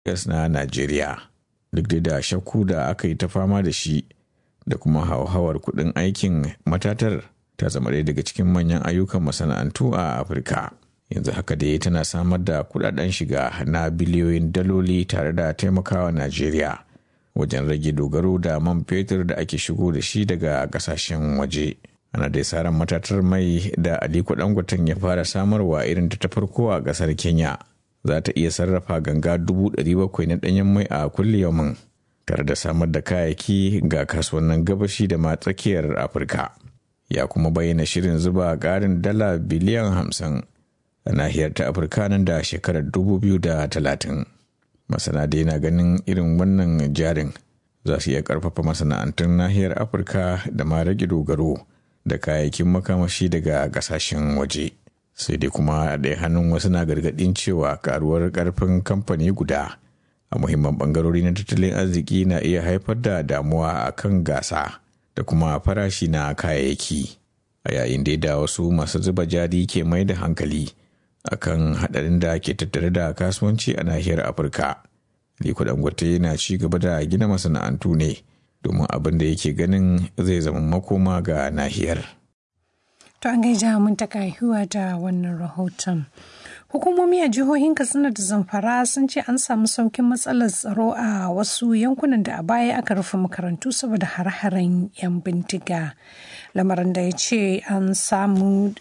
gas na Najeriya. Duk da shakku da aka yi ta fama da shi da kuma hauhawar kuɗin aikin matatar ta zama ɗaya daga cikin manyan ayyukan masana'antu a Afirka. Yanzu haka dai tana samar da kuɗaɗen shiga na biliyoyin daloli tare da taimakawa Najeriya wajen rage dogaro da man fetur da ake shigo da shi daga ƙasashen waje. Ana dai saran matatar mai da Aliko Dangoten ya fara samarwa irin ta farko a ƙasar Kenya. Za ta iya sarrafa ganga dubu ɗari bakwai na ɗanyen mai a kulle yaumin tare da samar da kayayyaki ga kasuwannin gabashi da ma tsakiyar Afirka. Ya kuma bayyana shirin zuba ƙarin dala biliyan hamsin a nahiyar ta Afirka nan da shekarar dubu biyu da talatin. Masana dai na ganin irin wannan jarin za su iya ƙarfafa masana'antun nahiyar Afirka da ma rage dogaro da kayayyakin makamashi daga ƙasashen waje. sai dai kuma a ɗaya hannun wasu na gargaɗin cewa karuwar ƙarfin kamfani guda a muhimman ɓangarori na tattalin arziki na iya haifar da damuwa a kan gasa da kuma farashi na kayayyaki a yayin da wasu masu zuba jari ke mai da hankali akan haɗarin da ke tattare da kasuwanci a nahiyar afirka liko dangote na ci gaba da gina masana'antu ne domin abin da yake ganin zai zama makoma ga nahiyar. To an gaija mun ta kayuwa da wannan rahoton. Hukumomi a jihohin Katsina da Zamfara sun ce an samu saukin matsalar tsaro a wasu yankunan da a baya aka rufe makarantu saboda har-haren 'yan bindiga. Lamarin da ya ce an samu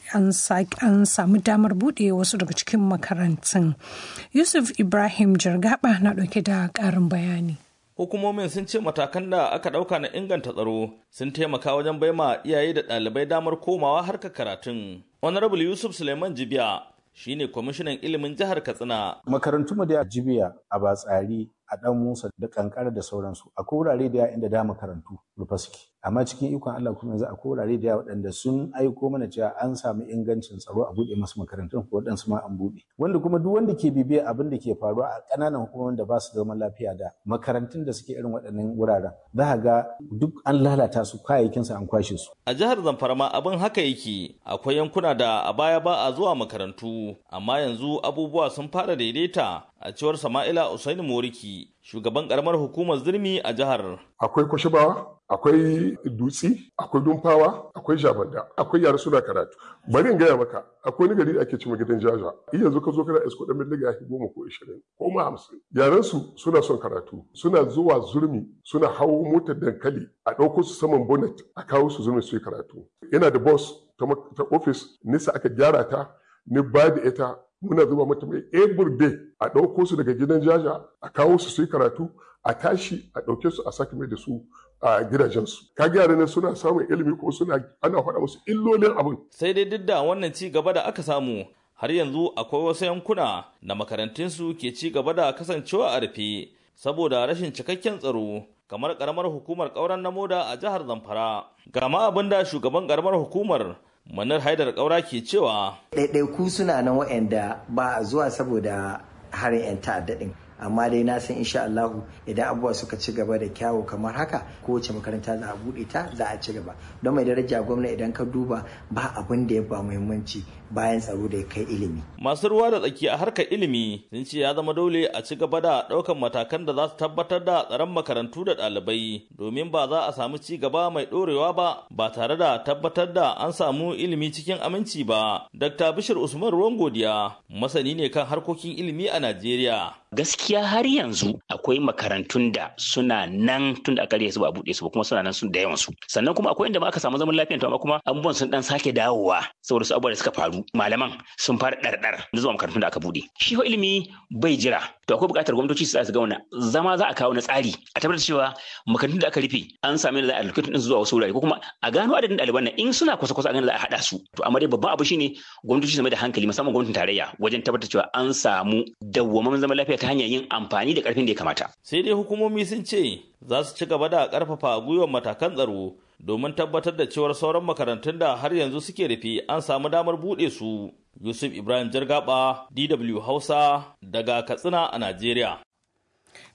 damar buɗe wasu daga cikin makarantun. Yusuf Ibrahim Jargaba na ɗauke da ƙarin bayani. hukumomin sun ce matakan da aka ɗauka na inganta tsaro sun taimaka wajen baima iyaye da ɗalibai damar komawa harkar karatun. Honorable Yusuf Suleiman Jibiya shine kwamishinan ilimin jihar Katsina. Makarantu mu da Jibiya a Batsari a ɗan Musa da kankara da sauransu akwai wurare da inda da makarantu rufe suke amma cikin ikon Allah kuma yanzu akwai wurare da waɗanda sun aiko mana cewa an samu ingancin tsaro a buɗe masu makarantun ko waɗansu ma an buɗe wanda kuma duk wanda ke bibiya abin da ke faruwa a ƙananan hukumomin da ba su zaman lafiya da makarantun da suke irin waɗannan wuraren za ka ga duk an lalata su kayayyakin su an kwashe su a jihar Zamfara ma abin haka yake akwai yankuna da a baya ba a zuwa makarantu amma yanzu abubuwa sun fara daidaita a cewar Sama'ila Usaini Moriki shugaban karamar hukumar zirmi a jihar. Akwai kwashibawa, akwai dutsi, akwai dumfawa, akwai jabanda, akwai yara suna karatu. Bari in gaya maka, akwai wani gari da ake cewa gidan jaja. Iya yanzu ka zo kana isko dan miliga ya goma ko ishirin ko ma hamsin. Yaran su suna son karatu, suna zuwa zurmi, suna hawo motar dankali, a ɗauko su saman bonnet, a kawo su zurmi su yi karatu. Yana da bus ta ofis, nisa aka gyara ta, ni ba da ita muna zuba mata mai every day a ɗauko su daga gidan jaja a kawo su su yi karatu a tashi a ɗauke su a sake mai da su a gidajensu ka yara ne suna samun ilimi ko suna ana faɗa musu illolin abin sai dai duk da wannan ci gaba da aka samu har yanzu akwai wasu yankuna da makarantunsu ke ci gaba da kasancewa a rufe saboda rashin cikakken tsaro kamar karamar hukumar ƙauren na moda a jihar zamfara gama abin da shugaban karamar hukumar manar haidar ƙaura ke cewa ɗaiɗaiku suna nan waɗanda ba a zuwa saboda harin 'yan ta'adda ɗin amma dai na san insha Allahu idan abubuwa suka ci gaba da kyawu kamar haka kowace makaranta za a buɗe ta za a ci gaba don mai daraja gwamna idan ka duba ba abin da ya ba muhimmanci bayan tsaro da ya kai ilimi. Masu ruwa da tsaki a harkar ilimi sun ce ya zama dole a ci gaba da ɗaukan matakan da za su tabbatar da tsaron makarantu da ɗalibai domin ba za a samu ci gaba mai ɗorewa ba ba tare da tabbatar da an samu ilimi cikin aminci ba. Dr. Bishir Usman Ruwan Godiya masani ne kan harkokin ilimi a Najeriya. gaskiya har yanzu akwai makarantun da suna nan tun da aka su ba a buɗe su ba kuma suna nan sun da yawan su sannan kuma akwai inda ma aka samu zaman lafiya to amma kuma abubuwan sun dan sake dawowa saboda su abubuwa da suka faru malaman sun fara ɗarɗar zuwa makarantun da aka buɗe shi fa ilimi bai jira to akwai buƙatar gwamnatoci su su ga wannan zama za a kawo na tsari a tabbatar cewa makarantun da aka rufe an sami da za a allocating din zuwa wasu wurare ko kuma a gano adadin ɗaliban nan in suna kusa kusa a gano za a haɗa su to amma dai babban abu shine gwamnatoci su mai da hankali musamman gwamnatin tarayya wajen tabbatar cewa an samu dawwammamin zaman lafiya ta hanyar yin amfani da karfin da ya kamata. Sai dai hukumomi sun ce za su ci gaba da karfafa gwiwar matakan tsaro domin tabbatar da cewar sauran makarantun da har yanzu suke rufe an samu damar buɗe su. Yusuf Ibrahim Jargaba, DW Hausa, daga Katsina a Najeriya.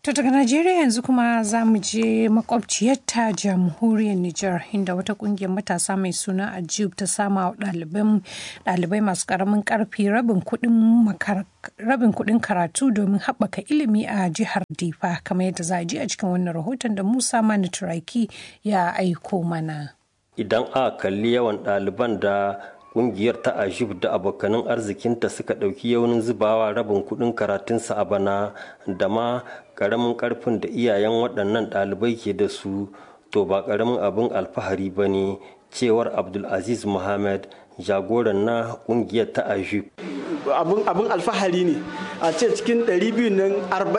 To daga Najeriya yanzu kuma za mu je makwabciyarta jamhuriyar Nijar inda wata kungiyar matasa mai suna Ajib ta sama wa ɗalibai masu ƙaramin ƙarfi rabin kuɗin karatu domin haɓaka ilimi a jihar Difa kamar yadda za a ji a cikin wannan rahoton da Musa Mani Turaki ya aiko mana. Idan a kalli yawan ɗaliban da kungiyar ta ajib da abokanin arzikinta suka ɗauki yaunin zubawa rabin kuɗin karatunsa a bana da ma ƙaramin ƙarfin da iyayen waɗannan ɗalibai ke da su to ba ƙaramin abin alfahari ba ne cewar abdulaziz muhammad jagoran na kungiyar ta ajib abin alfahari ne a ce cikin 200 nan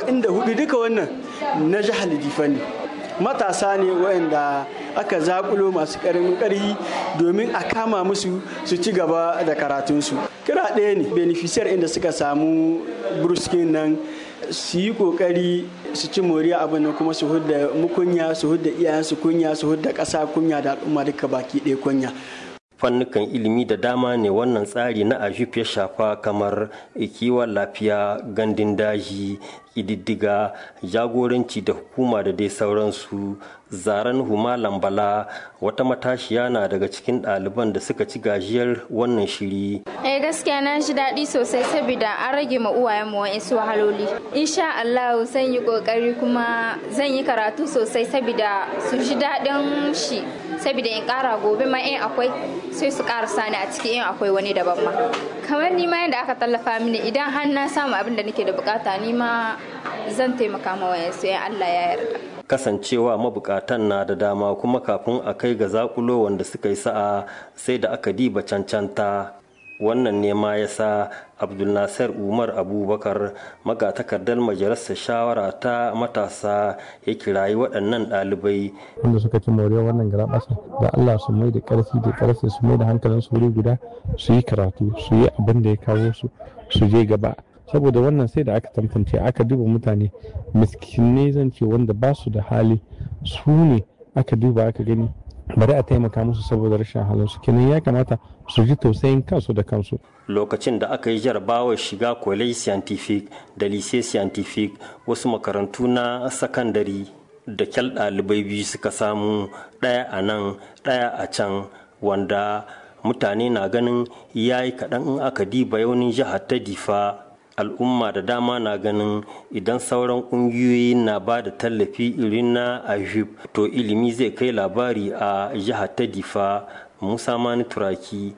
44 duka wannan na jihar difa ne matasa ne waɗanda aka zakulo masu ƙaramin ƙarfi domin a kama musu su ci gaba da karatunsu kira ɗaya ne beneficiyar inda suka samu bruskin nan su yi ƙoƙari su ci moriya abin nan kuma su hudda mukunya su hudda iyayensu kunya su hudda ƙasa kunya da al'umma duka baki ɗaya kunya fannukan ilimi da dama ne wannan tsari na ajif ya shafa kamar kiwon lafiya gandun daji ƙididdiga jagoranci da hukuma da dai sauransu zaren huma lambala wata matashiya na daga cikin ɗaliban da suka ci gajiyar wannan shiri eh gaskiya na ji daɗi sosai saboda an rage ma uwayen mu wa'insu wahaloli insha Allah zan yi kokari kuma zan yi karatu sosai saboda su ji daɗin shi saboda in ƙara gobe ma in akwai sai su ƙara sani a ciki in akwai wani daban ma kamar ni ma yadda aka tallafa mini idan har na samu abin da nake da bukata ni ma zan taimaka ma wayansu in Allah ya yarda kasancewa mabukatan na da dama kuma kafin a kai ga zakulo wanda suka yi sa'a sai da aka diba cancanta wannan ne ma ya sa abdulnasir umar abubakar magatakardar majalisar shawara ta matasa ya kirayi waɗannan ɗalibai wanda suka ci moriyar wannan garaɓasa da allah su mai da ƙarfi da ƙarfi su mai da hankalin su wuri guda su yi karatu su yi abin da ya kawo su su je gaba saboda wannan sai da aka tantance aka duba mutane miskinai zan ce wanda ba su da hali su ne aka duba aka gani bari a taimaka musu saboda rashin halin su kenan ya kamata su ji tausayin kansu da kansu lokacin da aka yi jarabawar shiga college scientific da lycée scientific wasu makarantu na sakandare da kyal ɗalibai biyu suka samu ɗaya a nan ɗaya a can wanda mutane na ganin ya yi kaɗan in aka diba yaunin jihar ta difa al'umma da dama na ganin idan sauran ƙungiyoyi na ba da tallafi irin na ajib to ilimi zai kai labari a jihar ta difa musa mani turaki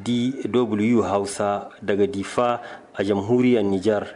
dw hausa daga difa a jamhuriyar nijar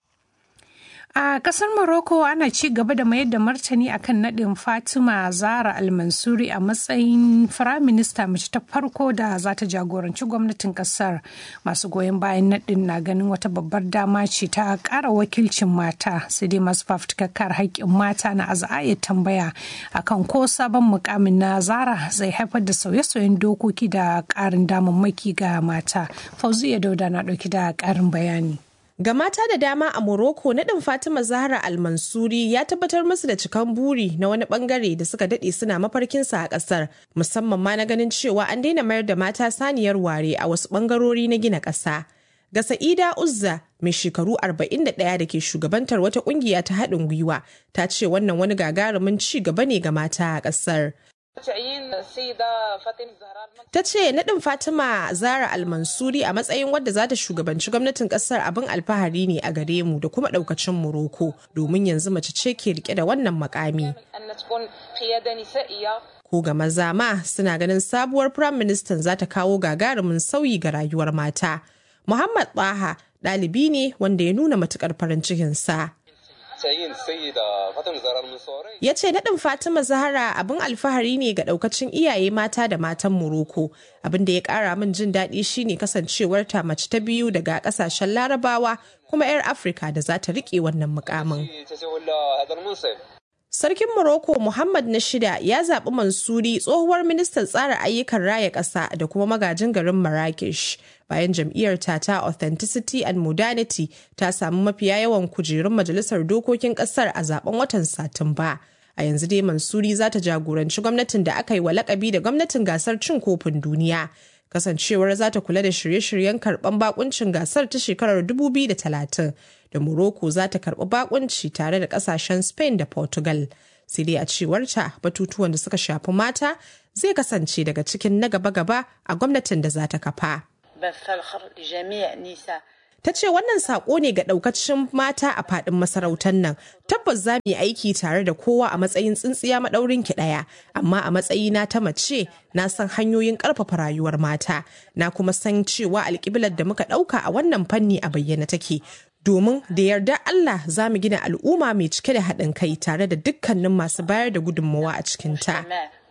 A kasar Morocco ana ci gaba da mayar da martani akan nadin Fatima Zara Al-Mansuri a matsayin firaminista mace ta farko da za ta jagoranci gwamnatin kasar. Masu goyon bayan nadin na ganin wata babbar dama ce ta ƙara wakilcin mata sai dai masu fafutukar haƙƙin mata na azaya tambaya akan ko sabon mukamin na Zara zai haifar da sauye-sauyen dokoki da ƙarin damammaki ga mata. Fauziya Dauda na ɗauki da ƙarin bayani. Ga mata da dama a Morocco naɗin Fatima Zahra Al-Mansuri ya tabbatar musu da cikan buri na wani bangare da suka daɗe suna mafarkinsa a ƙasar, musamman ma na ganin cewa an daina mayar da mata saniyar ware a wasu bangarori na gina ƙasa. Ga Sa'ida Uzza mai shekaru 41 da ke shugabantar wata ƙungiya ta haɗin gwiwa ta ce wannan wani gagarumin ci gaba ne ga mata a ƙasar. Ta ce naɗin Fatima Zara Almansuri a matsayin wadda za ta shugabanci gwamnatin ƙasar abin alfahari ne a gare mu da kuma ɗaukacin Morocco domin yanzu mace ce ke rike da wannan makami. Ko ga maza ma suna ganin sabuwar Firayim Ministan za ta kawo gagarumin sauyi ga rayuwar mata. Muhammad Baha ɗalibi ne wanda ya nuna matuƙar farin cikinsa. Ya ce naɗin Fatima Zahra abin alfahari ne ga ɗaukacin iyaye mata da matan Morocco. Abin da ya ƙara min jin daɗi shine kasancewar ta mace ta biyu daga ƙasashen Larabawa kuma 'yar Afirka da za ta riƙe wannan mukamin. Sarkin Morocco Muhammad na shida ya zaɓi Mansuri tsohuwar ministan tsara ayyukan raya ƙasa da kuma magajin garin Marrakesh bayan jam'iyyar ta ta Authenticity and Modernity ta samu mafiya yawan kujerun majalisar dokokin ƙasar a zaben watan Satumba. A yanzu dai Mansuri za ta jagoranci gwamnatin da aka yi wa lakabi da gwamnatin gasar cin kofin duniya. kasancewar za ta kula da shirye-shiryen karɓan bakuncin gasar ta shekarar 2030 da Morocco za ta karɓi bakunci tare da ƙasashen Spain da Portugal. Sai dai a cewarta batutuwan da suka shafi mata zai kasance daga cikin na gaba-gaba a gwamnatin da za ta kafa. ta ce wannan sako ne ga daukacin mata a fadin masarautar nan tabbas za mu yi aiki tare da kowa a matsayin tsintsiya maɗaurin ki ɗaya amma a matsayina ta mace na san hanyoyin ƙarfafa rayuwar mata na kuma san cewa alƙiblar da muka ɗauka a wannan fanni a bayyana take domin da yarda Allah za mu gina al'umma mai cike da haɗin kai tare da dukkanin masu bayar da gudunmawa a cikinta.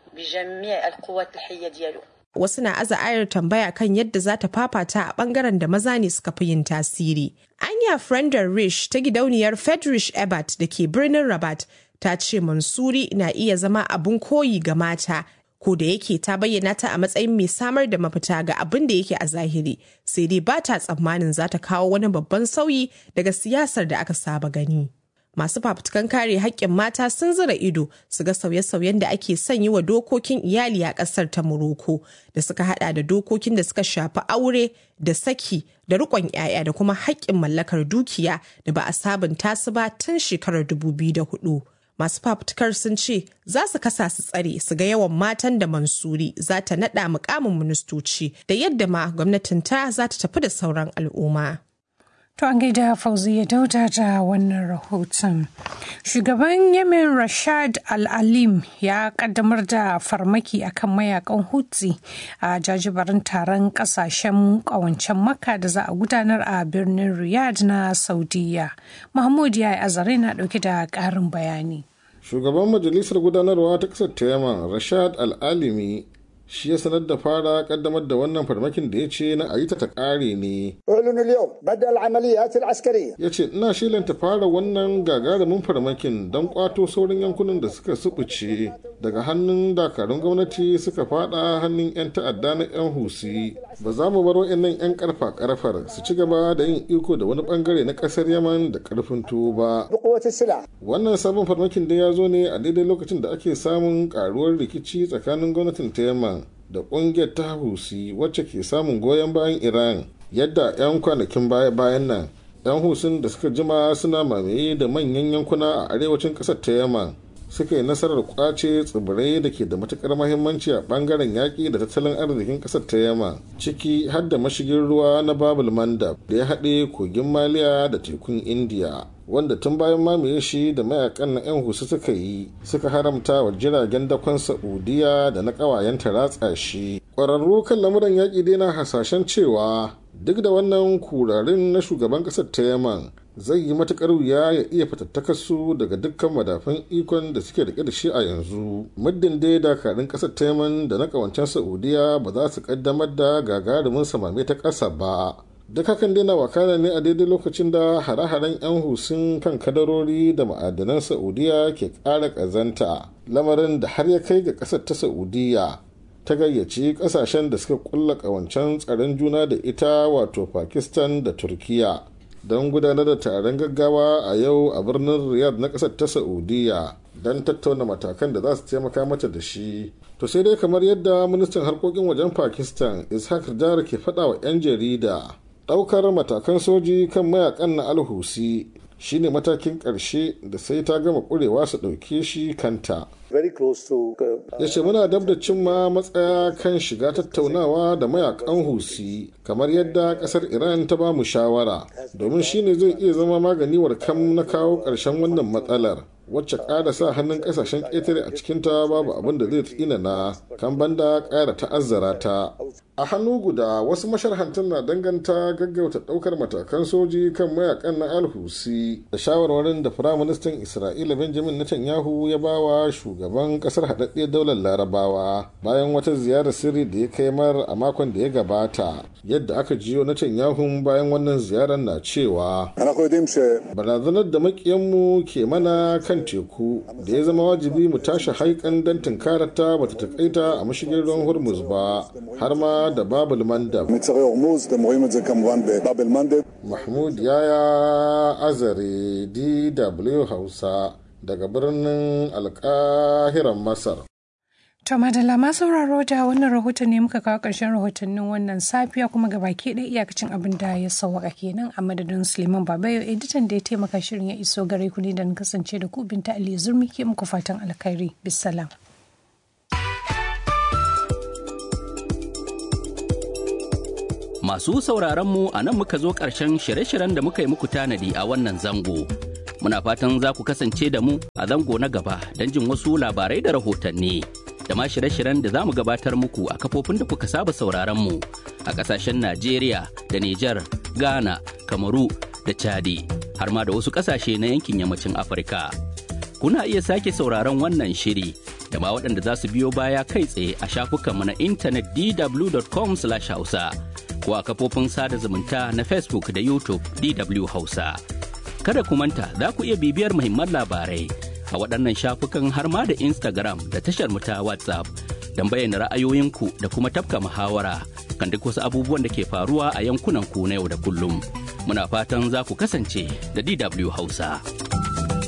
wasu na aza ayar tambaya kan yadda za ta fafata a bangaren da maza ne suka fi yin tasiri. Anya Frender Rish ta gidauniyar Fedrish Ebert da ke birnin Rabat ta ce Mansuri na iya zama abun koyi ga mata ko da yake ta bayyana ta a matsayin mai samar da mafita ga abin da yake a zahiri sai dai ba ta tsammanin za ta kawo wani babban sauyi daga siyasar da aka saba gani. masu fafutukan kare haƙƙin mata sun zira ido su ga sauye-sauyen da ake son yi wa dokokin iyali a ƙasar ta Morocco da suka hada da dokokin da suka shafi aure da saki da riƙon 'ya'ya da kuma haƙƙin mallakar dukiya da ba a sabunta su ba tun shekarar 2004. Masu fafutukar sun ce za su kasa su tsare su ga yawan matan da Mansuri za ta naɗa mukamin ministoci da yadda ma gwamnatin ta za ta tafi da sauran al'umma. To an gaida Fauziya Dauda da wannan rahoton. Shugaban Yemen Rashad Al-Alim ya kaddamar da farmaki akan mayakan Hutsi a jajibarin taron kasashen kawancen Makka da za a gudanar a birnin Riyadh na Saudiya. Mahmud ya yi azare na dauke da karin bayani. Shugaban majalisar gudanarwa ta kasar ta Yemen Rashad Al-Alimi shi ya sanar da fara kaddamar da wannan farmakin da ya ce na ayita ta kare ne. Ya ce ina shilanta fara wannan gagarumin farmakin don kwato sauran yankunan da suka subuce daga hannun dakarun gwamnati suka fada hannun 'yan ta'adda na 'yan husi. Ba za mu bar wa'annan 'yan karfa karfar su ci gaba da yin iko da wani bangare na kasar Yaman da karfin tuwo ba. Wannan sabon farmakin da ya zo ne a daidai lokacin da ake samun karuwar rikici tsakanin gwamnatin ta Yaman da kungiyar ta husi wacce ke samun goyon bayan iran yadda 'yan kwanakin baya-bayan nan 'yan husin da suka jima suna mamaye da manyan yankuna a arewacin kasar ta yaman suka yi nasarar kwace tsibirai da ke da matukar mahimmanci a bangaren yaƙi da tattalin arzikin kasar ta yaman ciki har da mashigin ruwa na babul mandab da ya haɗe kogin maliya da tekun indiya wanda tun bayan mamaye shi da mayakan na 'yan husu suka yi suka haramta wa jiragen dakon saudiya da na ƙawayenta ratsa shi ƙwararru kan lamuran yaƙi dai na hasashen cewa duk da wannan kurarin na shugaban ƙasar ta yaman zai yi matuƙar wuya ya iya fatattakar su daga dukkan madafan ikon da suke rike da shi a yanzu muddin dai dakarun ƙasar ta yaman da na ƙawancen saudiya ba za su ƙaddamar da gagarumin samame ta ƙasa ba duk hakan dai na wakana ne a daidai lokacin da hare-haren 'yan husun kan kadarori da ma'adanan saudiya ke ƙara ƙazanta lamarin da har ya kai ga ƙasar ta saudiya ta gayyaci ƙasashen da suka kulla ƙawancen tsaron juna da ita wato pakistan da turkiya don gudanar da taron gaggawa a yau a birnin riyadh na ƙasar ta saudiya don tattauna matakan da za su taimaka mata da shi to sai dai kamar yadda ministan harkokin wajen pakistan ishaq dar ke faɗa wa 'yan jarida daukar matakan soji kan mayakan na alhusi shine matakin ƙarshe da sai ta gama ƙurewa su ɗauke shi kanta ya ce muna dab da cimma matsaya kan shiga tattaunawa da mayakan husi kamar yadda ƙasar iran ta ba mu shawara domin shine zai iya zama magani kam na kawo ƙarshen wannan matsalar wacce ƙara sa hannun ƙasashen ƙetare a cikinta babu abin da zai tsinana kan banda ƙara ta'azzara ta a hannu guda wasu masharhantan na danganta gaggauta ɗaukar matakan soji kan mayakan na alhusi da shawarwarin da firaministan isra'ila benjamin netanyahu ya ba wa shugaban ƙasar haɗaɗɗiyar daular larabawa bayan wata ziyarar sirri da ya kai mar a makon da ya gabata yadda aka jiyo netanyahu bayan wannan ziyarar na cewa barazanar da makiyanmu ke mana kan teku da ya zama wajibi mu tashi haikan don tunkarata bata takaita a mashigin ruwan hormuz ba har ma da babul mandab mahmud yaya azare dw hausa daga birnin alkahiran masar To madalla ma sauraro da wannan rahoton ne muka kawo ƙarshen rahotannin wannan safiya kuma ga baki ɗaya iyakacin abin da ya sauwaka kenan a madadin Suleiman Babayo editan da ya taimaka shirin ya iso gare ku ne da na kasance da ku binta Ali Zurmi ke muku fatan alkhairi. Bisalam. Masu sauraron mu a nan muka zo ƙarshen shirye-shiryen da muka yi muku tanadi a wannan zango. Muna fatan za ku kasance da mu a zango na gaba don jin wasu labarai da rahotanni. Da ma shirye-shiryen da za mu gabatar muku a kafofin da kuka saba sauraron mu a ƙasashen Najeriya da Nijar, Ghana, Kamaru da Chadi, har ma da wasu ƙasashe na yankin yammacin Afirka. Kuna iya sake sauraron wannan shiri da ma waɗanda za su biyo baya kai tsaye a shafukanmu na intanet dw.com/hausa. ko a kafofin sada zumunta na Facebook da YouTube DW Hausa. Kada ku manta za ku iya bibiyar muhimman labarai a waɗannan shafukan har ma da Instagram da tashar ta WhatsApp don bayyana ra'ayoyinku da kuma tafka muhawara kan duk wasu abubuwan da ke faruwa a yankunan ku na yau da kullum. Muna fatan za ku kasance da DW Hausa.